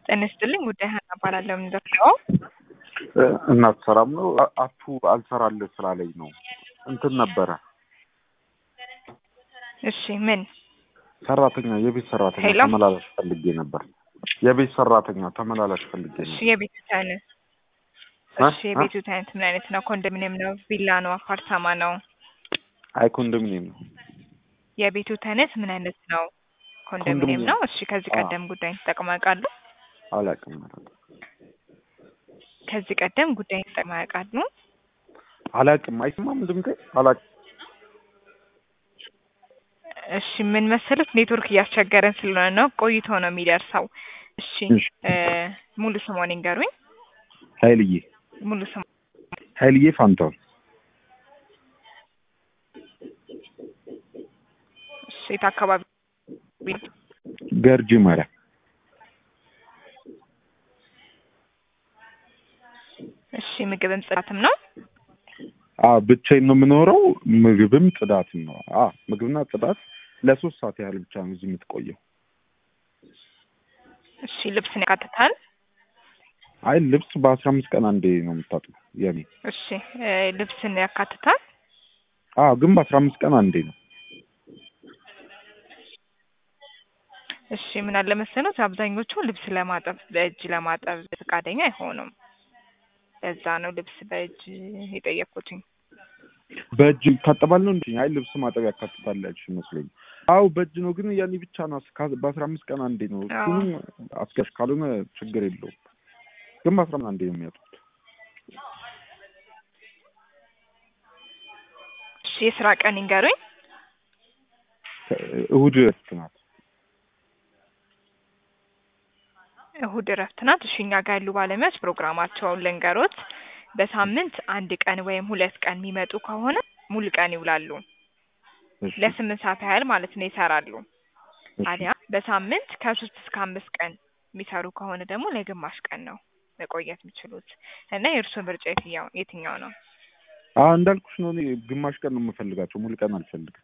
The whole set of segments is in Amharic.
ጤና ይስጥልኝ ጉዳይ ሀና እባላለሁ። የምንደርሰው እናት ሰላም ነው። አ- አፑ አልሰራልህ ስላለኝ ነው። እንትን ነበረ እሺ፣ ምን ሰራተኛ የቤት ሰራተኛ ሄሎ? ተመላላሽ ፈልጌ ነበር። የቤት ሰራተኛ ተመላላሽ ፈልጌ እሺ፣ ነበር። የቤቱ አይነት እ? እሺ፣ የቤቱ አይነት ምን አይነት ነው? ኮንዶሚኒየም ነው? ቪላ ነው? አፓርታማ ነው? አይ ኮንዶሚኒየም ነው። የቤቱ አይነት ምን አይነት ነው? ኮንዶሚኒየም ኮንዶሚኒየም። ነው። እሺ፣ ከዚህ አዎ። ቀደም ጉዳይን ተጠቅመው ያውቃሉ? አላውቅም ከዚህ ቀደም ጉዳይን ተጠቅመው ያውቃሉ? አላውቅም። አይሰማም ድምጤ? አላውቅም። እሺ፣ ምን መሰሉት ኔትወርክ እያስቸገረን ስለሆነ ነው፣ ቆይቶ ነው የሚደርሰው። እሺ፣ እሺ። እ ሙሉ ስሞን ይንገሩኝ። ኃይልዬ ሙሉ ስሞ ኃይልዬ ፋንታውን እሺ፣ የት አካባቢ ገርጂ ማርያም እሺ፣ ምግብም ጽዳትም ነው? አ ብቻዬን ነው የምኖረው። ምግብም ጽዳትም ነው። አ ምግብና ጽዳት ለሶስት ሰዓት ያህል ብቻ ነው እዚህ የምትቆየው። እሺ፣ ልብስን ያካትታል? አይ ልብስ በአስራ አምስት ቀን አንዴ ነው የምታጥበው የኔ። እሺ፣ እ ልብስን ያካትታል? አ ግን በአስራ አምስት ቀን አንዴ ነው። እሺ ምን አለ መሰሎት አብዛኞቹ ልብስ ለማጠብ በእጅ ለማጠብ ፈቃደኛ አይሆኑም። ለዛ ነው ልብስ በእጅ የጠየኩትኝ። በእጅ ይታጠባል ነው እንዴ? አይ ልብስ ማጠብ ያካትታል ያልሽ ይመስለኝ። አዎ በእጅ ነው፣ ግን ያኔ ብቻ ነው እስከ- በአስራ አምስት ቀን አንዴ ነው። አዎ። እሱንም አስገሽ ካልሆነ ችግር የለውም። ግን በአስራ አምስት አንዴ ነው የሚያጡት። እሺ የስራ ቀን ይንገሩኝ። እሁድ እረፍት ናት። እሁድ እረፍት ናት። እሺ እኛ ጋር ያሉ ባለሙያዎች ፕሮግራማቸውን ልንገሮት። በሳምንት አንድ ቀን ወይም ሁለት ቀን የሚመጡ ከሆነ ሙሉ ቀን ይውላሉ። እሺ፣ ለስምንት ሰዓት ያህል ማለት ነው ይሰራሉ። እሺ። ታዲያ በሳምንት ከሶስት እስከ አምስት ቀን የሚሰሩ ከሆነ ደግሞ ለግማሽ ቀን ነው መቆየት የሚችሉት እና የእርስዎ ምርጫ የትኛው የትኛው ነው? አዎ እንዳልኩሽ ነው። እኔ ግማሽ ቀን ነው የምፈልጋቸው፣ ሙሉ ቀን አልፈልግም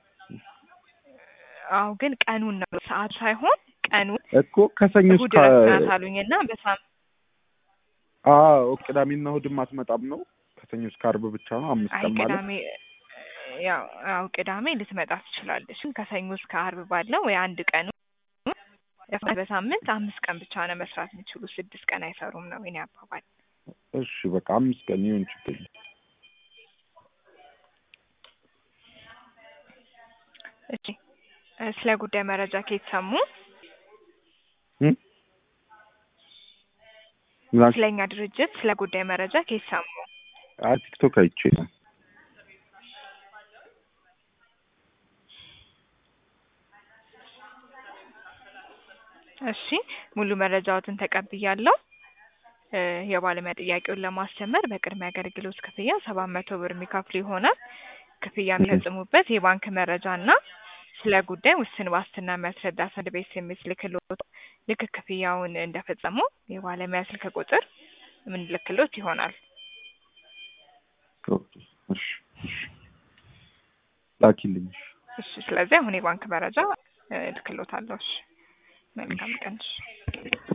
አዎ ግን ቀኑን ነው ሰዓት ሳይሆን ቀኑን እኮ ከሰኞ እሁድ እስከ እረፍት ናት አሉኝና በሳም አዎ ቅዳሜና እሁድም አትመጣም ነው። ከሰኞ እስከ ዓርብ ብቻ ነው አምስት አይ ቀን ማለት ቅዳሜ ያው ያው ቅዳሜ ልትመጣ ትችላለች። ግን ከሰኞ እስከ ዓርብ ባለው ወይ አንድ ቀኑ በሳምንት አምስት ቀን ብቻ ነው መስራት የሚችሉ ስድስት ቀን አይሰሩም ነው የኔ አባባል። እሺ በቃ አምስት ቀን ይሁን ችግር የለም። እሺ እ ስለ ጉዳይ መረጃ ከየት ሰሙ? እም? ምን ስለ እኛ ድርጅት ስለ ጉዳይ መረጃ ከየት ሰሙ? አይ ቲክቶክ አይቼ ነው። እሺ ሙሉ መረጃዎትን ተቀብያለሁ። እ የባለሙያ ጥያቄውን ለማስጀመር በቅድሚያ አገልግሎት ክፍያ ሰባት መቶ ብር የሚከፍሉ ይሆናል። ክፍያ የሚፈጽሙበት የባንክ መረጃ እና ስለ ጉዳይ ውስን ዋስትና የሚያስረዳ ሰነድ ቤት ልክሎት ልክ ክፍያውን እንደፈጸሙ የባለሙያ ስልክ ቁጥር የምንልክሎት ይሆናል። ኦኬ፣ እሺ፣ እሺ። ላኪልኝ። እሺ ስለዚህ አሁን የባንክ መረጃ እ ልክሎታለሁ። እሺ መልካም ቀን። እሺ